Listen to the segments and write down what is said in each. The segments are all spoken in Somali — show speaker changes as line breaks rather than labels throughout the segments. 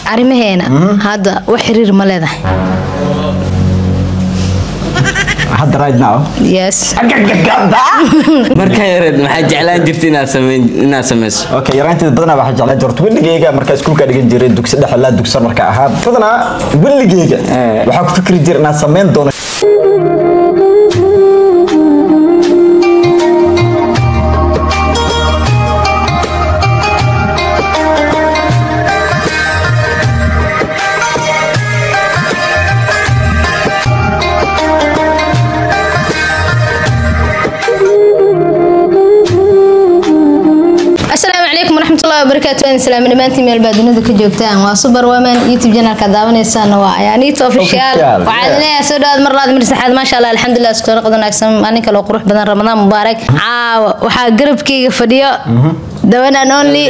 arrimaheena hadda wax xiriir ma leedahay
hadda right now
yes
markaa yareed maxaa jeclaan jirta inaad sameyn inaad sameyso
okay yaraanteeda badanaa waxaa jeclaa jirta weligeyga markaa iskuulka dhigan jiray dugsi dhexe ilaa dugsi marka ahaa badanaa weligeyga waxaa ku fikri jira inaad sameyn doono
asalaamu calaykum waraxmatullahi wabarakaatu waan salaami dhammaantiin meel baa dunida ka joogtaan waa super woman youtube channelka daawanaysaana waa ayaaniito official
Official,
waxaad
yeah.
leeyahay soo dhawaad mar labaad mar saxaad maasha allah alxamdulilah isku noqod wanaagsan maalin kale oo qurux badan ramadaan mubaarak caawa waxaa garabkayga fadhiyo dawan and only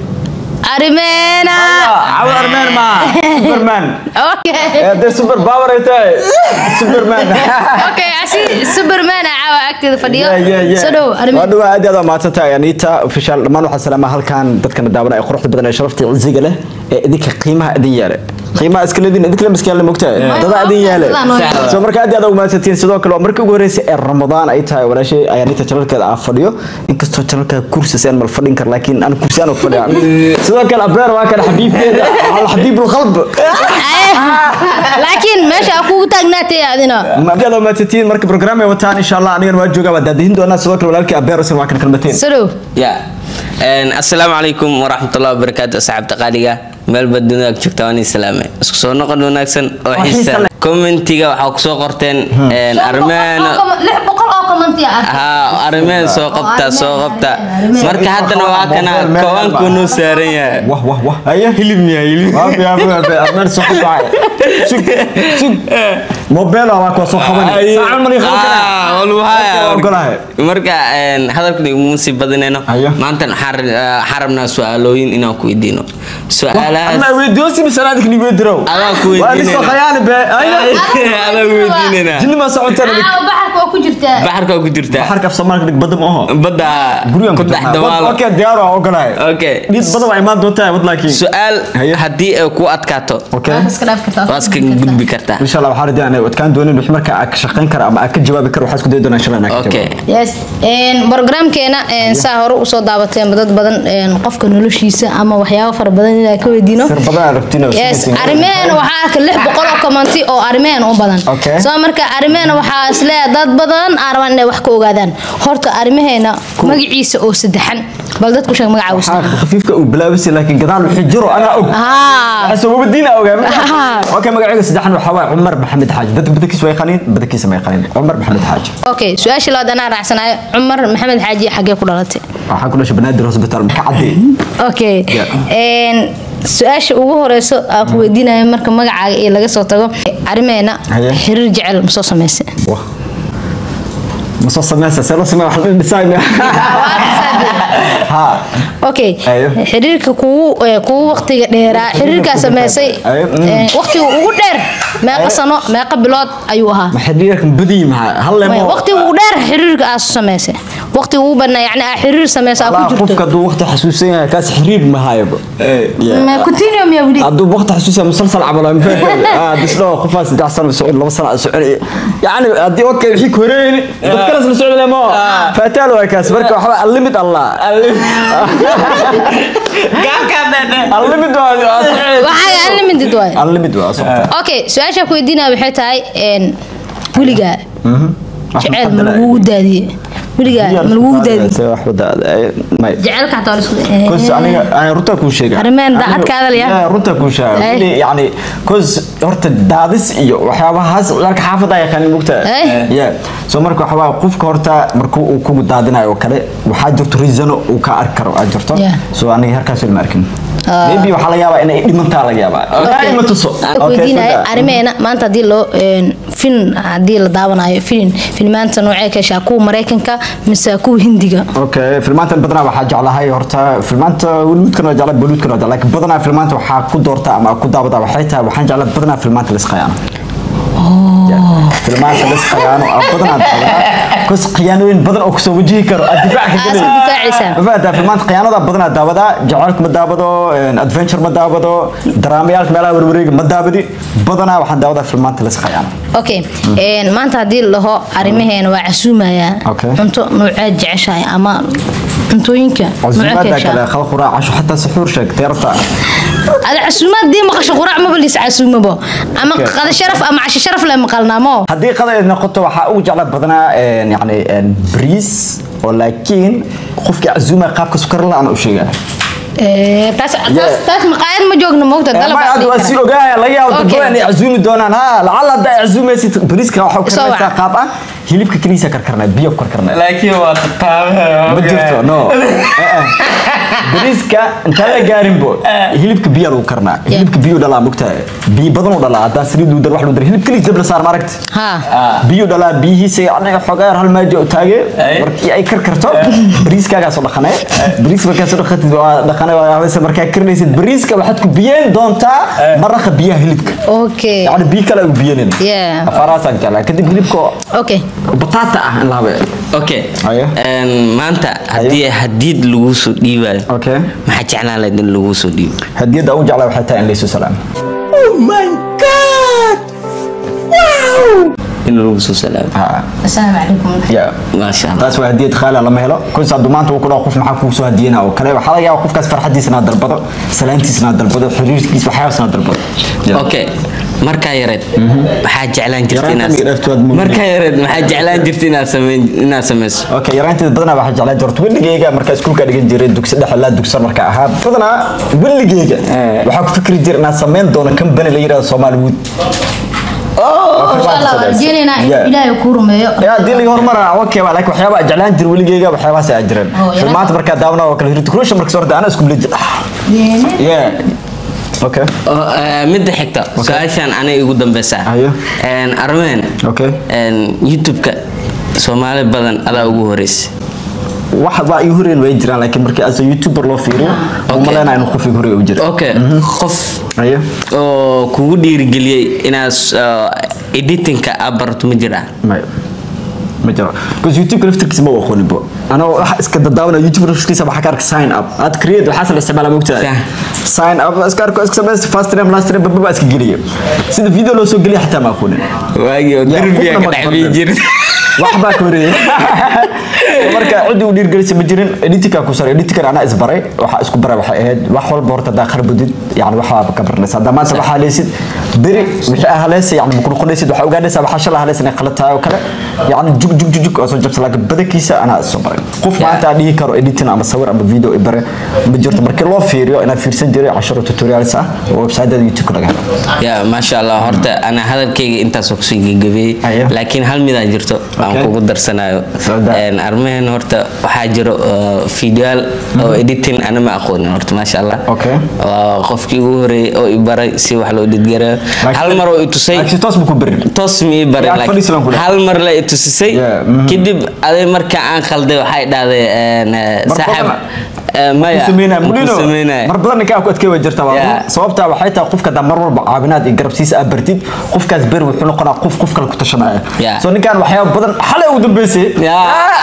arimeena
Superman ma Superman
okay
Eh, dee super power ay tahay Superman
okay asi superman aa caawa agteeda fadhiyo
Yeah, yeah, yeah.
soo dhow
waa
arimeena
dhawaa aad iyo aad waa mahadsantahay anita official dhammaan waxaa salaama halkan dadkana daawana ee quruxda badan ee sharafta iyo cisiga leh ee idinka qiimaha idin yeele qiimaha iska leedin idinka lama iska yeele mogtahay dadaa idin yeele
Sidaan oo yeele.
soo marka aad iyo aad ugu mahadsantiin sidoo kale waa markii ugu horreysay ee ramadaan ay tahay walaashay ayaanita janalkeeda aan fadhiyo inkastoo janalka kursi seen mal fadhin kar laakiin aan kursi aan fadhiya sidoo kale abeer waa kan xabiibkeeda al xabiibul qalb
laakiin meesha aa kugu taagnaatay adina
aad iyo aad waa mahadsantiin marka program ay wataan insha allah anigana waa joogaa waa daadihin doonaa sidoo kale walaalkii abeer usan waa kan kalmateen
soo dhow
ya assalaamu calaykum waraxmatullahi wabarakaatu asxaabta qaaliga meelba dunida ka joogta waan idin salaamay isku soo noqon wanaagsan oo
xiisa
xiisa
leh.
commentiga waxaa kusoo qorteen arrimeena
lix boqol oo commenti ah
haa arrimeen soo qabta soo qabta marka haddana waa kana kowaanku noo saaran yahay
wah wah wah haya
hilib miya hilib
Waafi, waafi, waafi. Armeen soo qabacay. Sug, sug. Mobile waa kuwa soo qabanay. Saacan mali qaban karaa.
Ah, waluu haya.
Waa ogolahay.
marka een, hadalkan iguma sii badinayno
Ayo.
maanta waxaan ra- waxaan rabnaa su-aalooyin inaan ku weydiino su-aalahaas
Ama weydiiyosi mise anaad kini weydirow.
Adaan ku
Waa
weydiinayna.
lisoo khayaani be. Ayna.
adaan weydiinayna
Jinni ma socotaan adig.
Caawa baxarka waa ku jirtaa
baxarka waa ku jirtaa
Baxarka af Soomaaliga dhig badda ma aho.
badda
Gurigan
ku
ku
dhex
jirnaa.
dawaalo
Okay, diyaar waa ogolahay.
okay
Dhid badda waa imaan doontaa wad laakiin.
su-aal
Haye.
haddii ay ku adkaato
Okay.
Waa iska dhaaf kartaa
waa iska gudbi kartaa
Insha Allah waxaan rajaynaa wadkaan doonin wix marka aad ka shaqayn kara ama aad ka jawaabi karo waxaad isku dayi doonaa insha Allah inaad ka
okay
jawaabo.
yes een programkeena een saa hore usoo daabateen dad badan een qofka noloshiisa ama waxyaabo fara badan inaan ka weydiino
Sir badan aad rabtiin oo
yes
sinaysiin.
arrimeen waxaa arka lix boqol oo commenti oo arrimeen u badan
Okay.
soo marka arrimeen waxaa isleeyahay dad badan aan rabaan inay wax ka ogaadaan horta arrimaheena magaciisa oo saddexan bal dadku sheeg magaca uu
Waxaa khafiifka uu bilaabisay laakiin gadaal wixii jiro anaa og.
haa
asoo diin ogaa
Ah.
okay magacayga saddexan waxaa waaye cumar maxamed xaaji dadka badankiisa way yaqaaniin badankiisa ma yaqaaniin cumar maxamed xaaji
okay su-aashii labaad anaa raacsanayo cumar maxamed xaaji xaggee ku dhalatay
waxaan ku dhashay banaadir hospital ka cadde
okay
Yeah.
een su-aasha ugu horeyso aan ku weydiinayo marka magacaaga iyo laga soo tago arrimeena
Haye.
xiriir jecel ma soo samaysay
wah ma soo sameysa see loo sameeya wax la design ha
okay
Haye.
xiriirka kugu ee, kugu waqtiga dheeraa xiriirkaa sameysay
Haye, mm.
ee, waqtiga ugu dheer meeqa sano meeqa bilood ayuu ahaa
ma xiriirkan badii maxaa hal
Maya,
leemo
waqtiga ugu dheer xiriirka aad samaysay waqtiga ugu badnaa yacni aa xiriir samaysa aa ku
qofka
jirto
hadduu waqti xasuusan yahay kaas xiriir ma hayaba Yeah.
Ma continuum yaa weli
hadduu waqti xasuusan yahay musalsal camal ma fahantay disdho qofaa saddex sano socod laba sano socod yacni haddii okay wixii ku horeeyni dad kale isla socod lemo faataal waa kaas marka waxba allimid allah allimid waa
waxaaga unlimited waay
allimid waa socota
okay su-aasha ku weydiinaya waxay tahay een weligaa jeceyl ma lagugu daadiye weligaa ma lagugu daadiye
wax wada may
jecelka xataa waa la isku
كوز aniga aan runta ku sheega
Arrimahan daacad ka hadalaya?
Aniga runta ku sheega
Ay.
Weli, yani كوز horta daadis iyo waxyaabahaas ciyaarka xaafada ay yaqaanin mugta
Ay.
yeah so marka waxa waa qofka horta markuu uu kugu daadinayo oo kale waxaa jirto reason uu ka arki karo aad jirto
Yeah.
so aniga halkaas ma arkin
Ah.
maybe waxaa laga yaabaa inay dhimantaa laga yaabaa
Okay.
ma tuso
Waxaan
Okay,
weydiinaya
sida-
arrimeena maanta haddii loo een, film haddii la daawanayo film filmaanta noocee ka heshaa kuwa maraykanka mise kuwa hindiga
okay filmaantan badanaa waxaa jeclahay horta filmaanta weligoodkan waa jeclay boluudkan waa jeclay laakiin badanaa filmaanta waxaa ku doorta ama ku daawada waxay tahay waxaan jeclay badanaa filmaanta la isqayaano filmaanta lis khiyaano ah badanaa daawadaa kus khiyaanooyin badan oo kusoo wajihi karo aad difaac ka
Aad iska
gelay
difaacaysaa.
ma fahantaa filmaanta khiyaanada badanaa daawadaa jacaylka ma daawado een, adventure ma daawado daraamayaalka meelaha warwareega ma daawadi badanaa waxaan daawadaa filmaanta lis khiyaano
okay een, maanta haddii la dhaho arrimaheena waa casuumayaa
Okay.
cunto noocaad jeceshahay ama cuntooyinka nooca
casuumaada
keeshaa
kale khala quraac casho xataa suxuur sheeg teerta
ada casuumaad dii maqasho quraac maba liis casuumabo ama
Okay.
qada sharaf ama casho sharaf le maqalnaamo
haddii qadayd noqoto waxaa ugu jecla badanaa een, yacni een, bariis oo laakiin qofkii casuuma qaabka sukar la-aan u sheegaa
Ee, taas taas taas maqaayad ma joogno moogta dalab
ma
baa
ad
dhihi
waa
kara.
sii ogaaya laga yaabo dad
Okay.
badan inay casuumi doonaan ha lacala hadda ay casuumaysid bariiska waxaa ku
Soo
karnaysaa
wac.
qaab ah hilibka keliisa karkarnaa biyo ku karkarnaa
laakiin waa qataamaha
ma jirto no Eh, eh. bariiska intaan la gaarinbo hilibka biya lagu karnaa hilibka biyo dhalaa mogtahay biyo badan u dhalaa haddaa saliid lagu dar wax lagu dar hilib keliis dab la saar ma aragti
ha
biyo dhalaa biyihiisa anaga xogaa yar hal maajo u taage
Ay.
markii ay karkarto bariiskaagaa soo dhaqanay bariis markaa soo dhaqatid waa dhaqanay waa haweensa markaa karinaysid bariiska waxaad ku biyeen doontaa maraqa biyaha hilibka
okay
يعني بي كلا وبينين
Yeah.
فراسك جلا كدب هلبكو
okay
بطاطا اه لا بي
okay
Haye.
Een, maanta haddii hadiid lagu soo dhiibayo
اوكي
maxaa jeclaan lahayd in lagu soo dhiibo
هدية او جعله حتى ان ليسو سلام
in lagu soo salaamo
ها
assalaamu calaykum
يا
maasha allah
taas waa hadiyad qaali lama helo kun saad maanta uu ku dhaw qof maxaa kugu soo hadiyana oo kale waxa laga yaabaa qofkaas farxadiisana dalbado salaantiisana dalbado xiriirkiisa waxyaabasana dalbado
okay markaa yareed maxaa jeclaan jirta
Yaraanta
inaad
miga dhaaftood ma-
markaa yareed maxaa jeclaan jirta inaad sameyn inaad sameyso
اوكي yaraanteed badanaa waxaa jeclaa jirta weligeyga markaa iskuulka dhigan jiray dugsi dhexe ilaa dugsan markaa ahaa badanaa weligeyga waxaa ku fikri jiray inaan samayn doono company la yidhahdo Somali Wood
insha allah waan rajeynaynaa in
Yeah.
ilaahay kuu rumeeyo
يا دي اللي هرمنا اوكي لكن waxyaaba jeclaan jir weligeyga waxyaabaas ay jireen
Oh, yaraanta.
filmaanta markaa daawna oo kale hirtukulusha markaa soo ana isku bilij yeah okay
Oo, eh, midda xigta su-aashan anay igu dambeysaa
Haye.
Een, armeen
okay
een, youtube-ka soomaali badan adaa ugu horeysa
wax baa ii horeen way jiraan laakiin markii as youtuber loo fiiriyo
Okay.
uma leenahay inuu qofkii hore u jiro
okay qof
ayo
oo kugu dhiirigeliyey inaad uh, editingka aad barato ma jiraa
may ma jiro because youtube laftirkiisa ma aqoonin bo ana wax iska dadaawna youtube laftirkiisa waxa ka arka sign up aad create waxa la isticmaala mogtaa
Sah.
sign up iska arko iska sameeyay fast time last time baba iska geliyo sida video loo soo geliyo xataa ma aqoonin
waagii oo
Yaa,
derbiga
qofna
ka
ma
dhex bii
qabto.
jirta
wax baa ka horeeyay marka cidi u dhiirgelisa ma jirin editinka ku sar editinka ana isbaray waxa isku baray waxay ahayd wax walba horta daa kharbudid yani waxa ka baranaysa hadda maanta waxa leesid beri wixii ah leesay yani ku noqonaysid waxa ogaanaysaa waxa shala leesay qalad tahay oo kale yani jug jug jug jug oo soo jabta laakiin badankiisa ana soo baray qof maanta dhihi karo editing ama sawir ama video i bare ma jirto markii loo fiiriyo inaad fiirsan jiray casharo tutorials ah oo website-da youtube laga helo
ya maasha allah horta ana hadalkayga intaasoo kusoo gebagabeeyey
Ayo.
laakiin hal midaa jirto aan
Okay.
kugu darsanayo
Soo daa.
Een, armehen horta waxaa jiro uh, videoyaal oo editing ana ma aqoonin horta maasha allah
Okay.
waa qofkii ugu horeeyey oo i baray si wax loo dhidgarayo hal mar oo i tusay
laakiin toos ma ku barin
toos ma ii barin
Yaa,
laakiin
fadhiis baan ku dhahay.
hal mar la i tusisay
Yeah, mhm.
kadib aday marka aan khalday waxay dhahday een, eh,
Mar
saaxiib
badan-
eh, maya
sameynaa
ma ku
mulino
sameynaya.
mar badan ninkaa ku adkay way jirtaa waa
Yeah.
run. sababtaa waxay tahay qofka hadaa mar walba caawinaad iyo garabsiisa aad bartid qofkaas beri wuxuu noqonaa qof qof kale ku tashanaya
Yeah.
so ninkaan waxyaaba badan xalay ugu dambeysay
Yeah.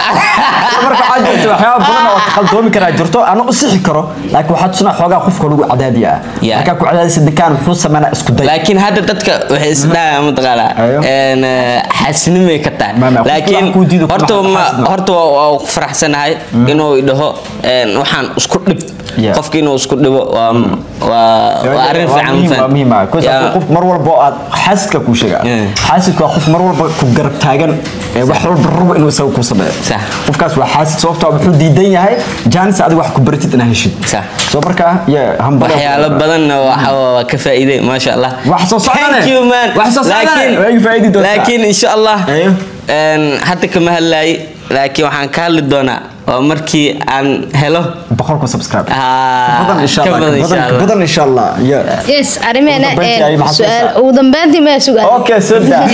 marka waxaa jirta waxyaaba badan oo khaldoomi karaa jirto ana u sixi karo laakiin waxaa tusinaa xoogaa qofka lagu cadaadiya ah
Yeah.
markaa ku cadaadisa ninkaan wuxuu sameynaa isku day
laakiin hadda dadka waxay isdhahaan mataqaanaa
Ayo.
een, eh, xaasinimay ka tahay
Ma- ma, qofka
laakiin
wax kuu diido kuma
horta ma-
xaasidnimo.
horta waa waa ku faraxsanahay inuu idhaho een, waxaan isku dhib
Yeah.
qofki inuu isku dhibo waa waa waa arrin fiican
muhiim,
faham.
waa muhiim ah. Because
Yeah.
qof mar walba oo aad xaasidka kuu sheega
Yeah.
xaasidku waa qof mar walba ku garab taagan ee wax walba rabo inuu isaga ku sameeyo
Sax.
qofkaas waa xaasid sababtoo ah wuxuu diidan yahay jaanis adiga wax ku baratid inaad heshid
Sax.
soo markaa yeah, hambada
waxyaalo badanna waxa waa ka faa'iiday maasha allah
Wax soo socdane.
Thank you, man.
Wax soo socdane.
Laakiin-
Way faa'iidi doontaa.
laakiin insha allah
Ayo.
een, hadda kama hadlaayay laakiin waxaan ka hadli doonaa waa markii aan helo
boqol kun subscribe
Ah,
badan insha
ka
allah
badan insha
badan
Allah.
badan insha allah yeah.
yes arrimeena
Ugu dambeyntii ay maxaa
su'aal
soo
ugu dambeyntii ma sugaal
okay so da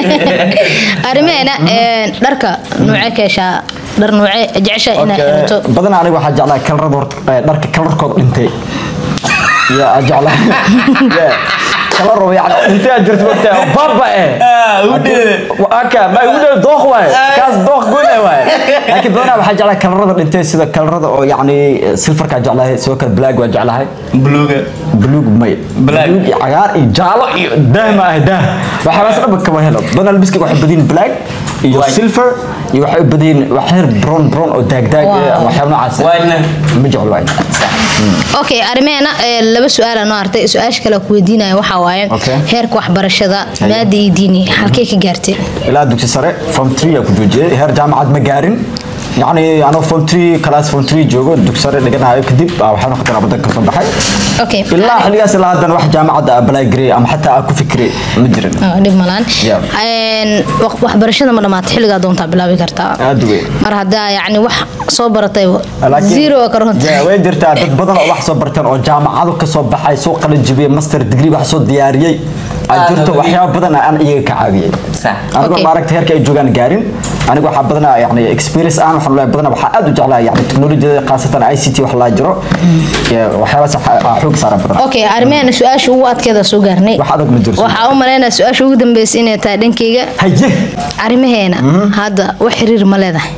arrimeena dharka nuuce keeshaa dhar nuuce jeceshaa inaad
Okay.
xirato
badan aniga waxaa jeclaa kalarada horta eh, dharka kalarkooda dhintay ya jeclaa Yeah. kalar oo yani dhintay aad jirto waqti baba eh aka ma ugu dhow dooq waaye kaas dooq goone waaye laakiin badanaa waxaa jeclahay kalarada dhintay sida kalarada oo yacni silfarkaa jeclahay sidoo kale black waa jeclahay
buluuga
buluug may
Black.
buluug iyo cagaar iyo jaalo iyo daah ma ah daah waxaas dhanba kama helo badanaa labiska waxay badiyin black iyo
White.
silver iyo waxay u badiyin waxyar brown brown oo daagdaag
Wow.
eh, ama waxyaabo noocaas ah.
White-na?
ma jeclo white
okay arrimeena ee, laba su-aal noo hartay su-aasha kale ku weydiinaya waxaa waaye
Okay.
heerka waxbarashada
Haye.
maada iyo diini halkee ka gaartay
ilaa dugsi sare form 3 aa ku joojiyay heer jaamacad ma gaarin yacni anoo form 3 class form 3 joogo dugsi sare dhiganayo kadib ah, waxaan noqotay wadanka ka soo baxay
okay
ilaa xilligaas ilaa haddana wax jaamacadda apply gareey ama xataa aan ku fikiray ma jirin
Ah, dhib malaan
Yeah.
Een, wax- waxbarashada ma dhamaatay xilligaa doontaa bilaabi kartaa
aad weyn
mar haddaa yacni wax soo baratay
Laakiin-
zero waa ka runta
Yeah, way jirtaa dad badan oo wax soo barteen oo jaamacado ka soo baxay soo qalin jibiyey master degree wax soo diyaariyey ay
Ah,
jirto
nabadi.
waxyaabo badan aan iyaga ka caawiyey
Sax.
anigoo
Okay.
maaragta heerka ay joogaan gaarin aniga waxaa badanaa yani experience aan waxaan leeyahay badanaa waxaa aad u jeclaa yani teknolojiyada khaasatan i c t wax laa jiro Yeah, waxyaabahaas waxaa- aa xoog saara badan
okay arrimeena su-aasha ugu adkeeda soo gaarnay
wax adag ma jirto
waxaa u malaynaya su-aasha ugu dambeysay inay tahay dhankeyga
haye
arrimaheena hadda wax xiriir ma leedahay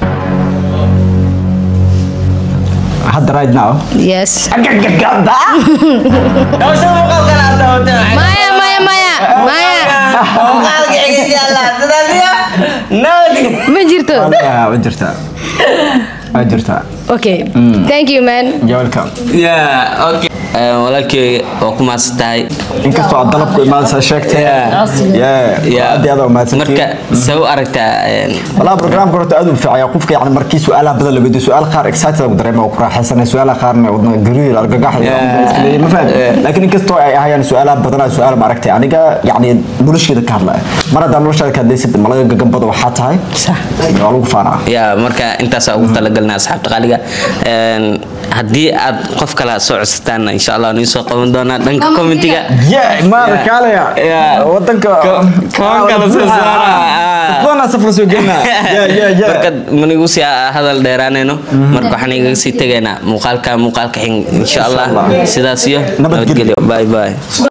hadda right now
yes
Agagagada.
Hawshan muuqaalkan aad daawatay waxay
maya maya maya maya
muuqaalka xigay Allah sidaasiya nabad
ma jirto
Yeah, waa jirtaa waa jirtaa
okay thank you man
You're welcome
yeah okay walaalkey waa ku mahadsan tahay
inkastoo aad dalabku imaadaysa sheegtay
Yeah.
Yeah,
Yeah.
aad iyo aad u mahadsantihiin.
marka see u aragtaa een,
والله برنامج كرة أدب في عيا قفك يعني مركي سؤال بدل بدي سؤال خار إكسايتد أقدر ما أقرأ حسنا سؤال خار ودنا قرير أرجع
Yeah.
ما فاهم لكن إنك استوى يعني سؤال بدل سؤال معركة يعني جا يعني ملوش كده كارلا مرة ده ملوش كده ليس ملاك جنب بدو وحاتها هاي
صح.
يقولوا فانا
yaa marka intaasaa ugu talagalnaa asxaabta qaaliga Een, haddii aad qof kale soo codsataan insha allah nii soo qaban doonaa dhanka commentiga
يا ما
Yeah.
ركالة
Yeah.
ودنك
كمان كلا سوسارة.
كمان سفر سوقنا يا يا يا
marka manigu sii hadal dheeraanayno marka waxaan igaga sii tegaynaa muuqaalka muuqaalka xig insha allah
Insha Allah.
sidaas iyo
Nabadgelyo.
nabadgelyo bye bye